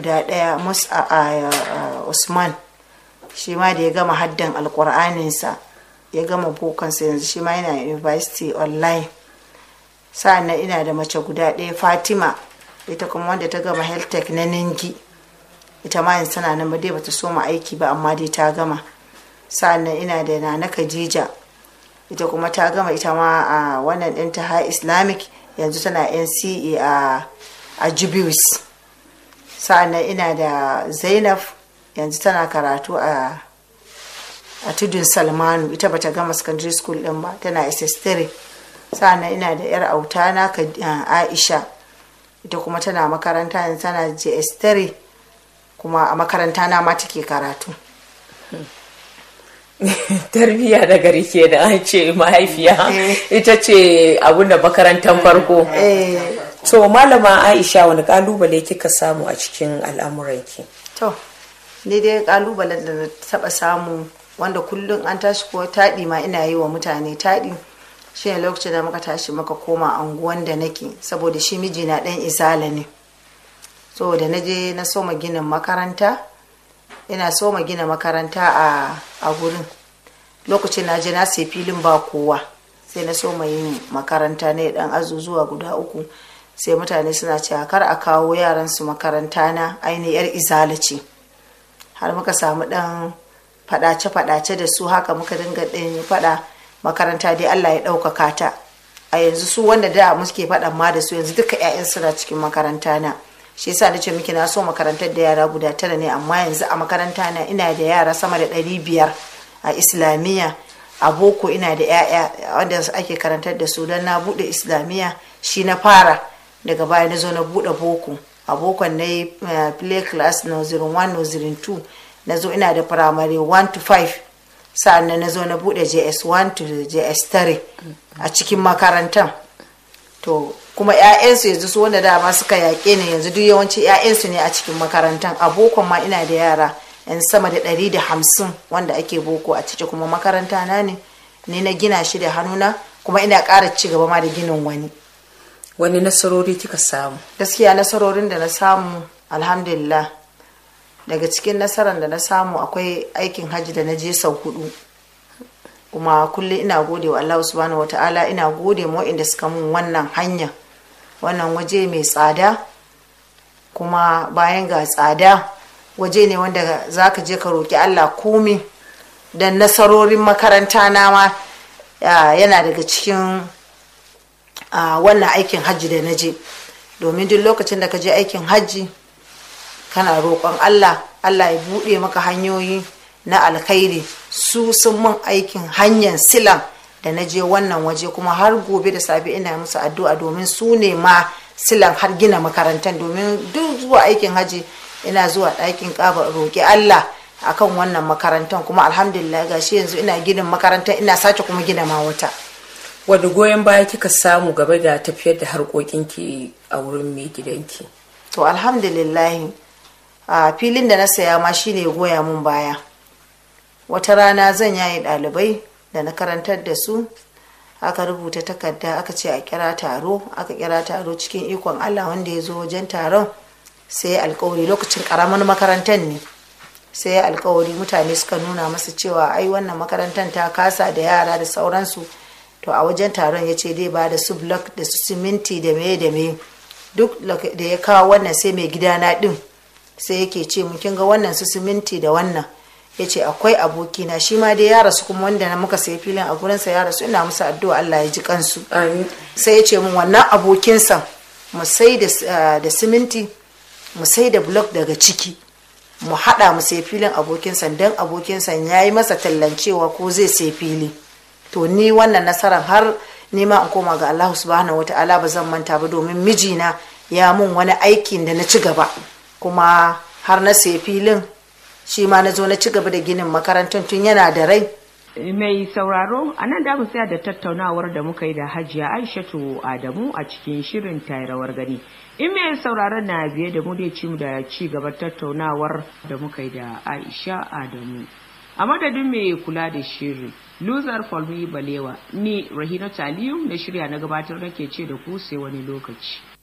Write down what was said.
guda ɗaya musa a usman shi ma da ya gama haddan alkur'aninsa ya gama bokansa yanzu shi ma yana university online sa'annan ina da mace guda ɗaya fatima ita kuma wanda ta gama health tech na ningi ita ma yanzu tana nan ba dai bata soma aiki ba amma dai ta gama sa'annan ina da nana khadija ita kuma ta gama ita ma a wannan ɗinta ha islamic yanzu tana nce a a jubius sa'annan ina da zainab yanzu tana karatu a a tudun salmanu ita bata gama secondary school din ba tana ss3 sa'annan ina da yar autana aisha ita kuma tana makaranta yanzu tana js3 kuma a makaranta na ma take karatu tarbiyya da gari ke da an ce mahaifiya ita ce abun da makarantar farko to malama aisha wani kalubale kika samu a cikin al'amuranki to ni dai kalubalen da na taba samu wanda kullum an tashi ko taɗi ma ina yi wa mutane taɗi shi ne lokacin da muka tashi muka koma anguwan da nake saboda shi mijina ɗan izala ne so da na je na soma ginin makaranta ina soma gina makaranta a gurin lokacin na je na sai filin ba kowa sai na soma yin makaranta ne dan azuzuwa guda uku sai mutane suna cewa kar a kawo yaran su makaranta na ainihin yar izala ce har muka samu dan fadace-fadace da su haka muka dinga ɗin fada makaranta dai Allah ya ɗaukaka ta a yanzu su wanda da muke faɗan ma da su yanzu duka 'ya'yan suna cikin makaranta na shi yasa nace miki na so makarantar da yara guda tara ne amma yanzu a makaranta na ina da yara sama da ɗari biyar a islamiyya a boko ina da 'ya'ya wanda ake karantar da su don na buɗe islamiyya shi na fara daga baya na zo na buɗe boko a bokon na yi play class nursery 1 nursery 2 na zo ina da primary 1 to 5 sa'an na zo na buɗe js 1 to js 3 a cikin makarantar to kuma 'ya'yansu yanzu su wanda dama suka yaƙe ne yanzu duk yawanci 'ya'yansu ne a cikin makarantar a bokon ma ina da yara yan sama da ɗari da hamsin wanda ake boko a ciki kuma makaranta na ne ni na gina shi da hannuna kuma ina ƙara ci gaba ma da ginin wani wani nasarori kika samu gaskiya nasarorin da na samu alhamdulillah daga cikin nasarar da na samu akwai aikin hajji da na je sau hudu kuma kullum ina gode wa Allah subhanahu wata'ala ina gode ma inda suka mun wannan hanya wannan waje mai tsada kuma bayan ga tsada waje ne wanda za ka je ka roƙi Allah komi da nasarorin makaranta na ma yana daga cikin wannan aikin hajji da na je domin duk lokacin da ka je aikin hajji kana roƙon Allah Allah ya buɗe maka hanyoyi na alkhairi su sun mun aikin hanyar silan da na je wannan waje kuma har gobe da safe ina musu addu'a domin su ne ma silan har gina makarantar domin duk zuwa aikin haji ina zuwa ɗakin ƙaba roƙi Allah akan wannan makarantar kuma alhamdulillah gashi yanzu ina ginin makarantar ina sace kuma gina ma wata wadda goyon baya kika samu game da tafiyar da harkokinki a wurin mai gidanki to alhamdulillah a filin da na saya ma shine goya mun baya wata rana zan yaye ɗalibai da na karantar da su aka rubuta takarda aka ce a kira taro aka kira taro cikin ikon allah wanda ya zo wajen taron sai ya alkawari lokacin karamin makarantar ne sai ya alkawari mutane suka nuna masa cewa ai wannan makarantar ta kasa da yara da sauransu to a wajen taron ya ce dai ba da su block da su siminti da me da me duk da ya kawo wannan sai mai gidana din sai yake ce mun kin ga wannan su siminti da wannan ya ce akwai abokina shi ma dai ya rasu kuma wanda na muka sayi filin a gurinsa ya rasu ina musu addu'a Allah ya ji kansu sai ya ce mun wannan abokinsa mu sai da siminti mu sai da blok daga ciki mu haɗa mu sai filin abokinsa don abokinsa ya yi masa tallancewa ko zai sai fili to ni wannan nasarar har nema in koma ga Allah subhanahu wata'ala ba zan manta ba domin mijina ya mun wani aikin da na ci gaba kuma har na sai filin shi ma na zo na ci gaba da ginin makarantar tun yana da rai mai sauraro a nan da mu tsaya da tattaunawar da muka yi da hajiya aishatu adamu a cikin shirin rawar gani in mai sauraron na biye da mu dai ci mu da ci gaba tattaunawar da muka yi da aisha adamu a madadin mai kula da shirin luzar falmi balewa ni rahina taliyu na shirya na gabatar nake ce da ku sai wani lokaci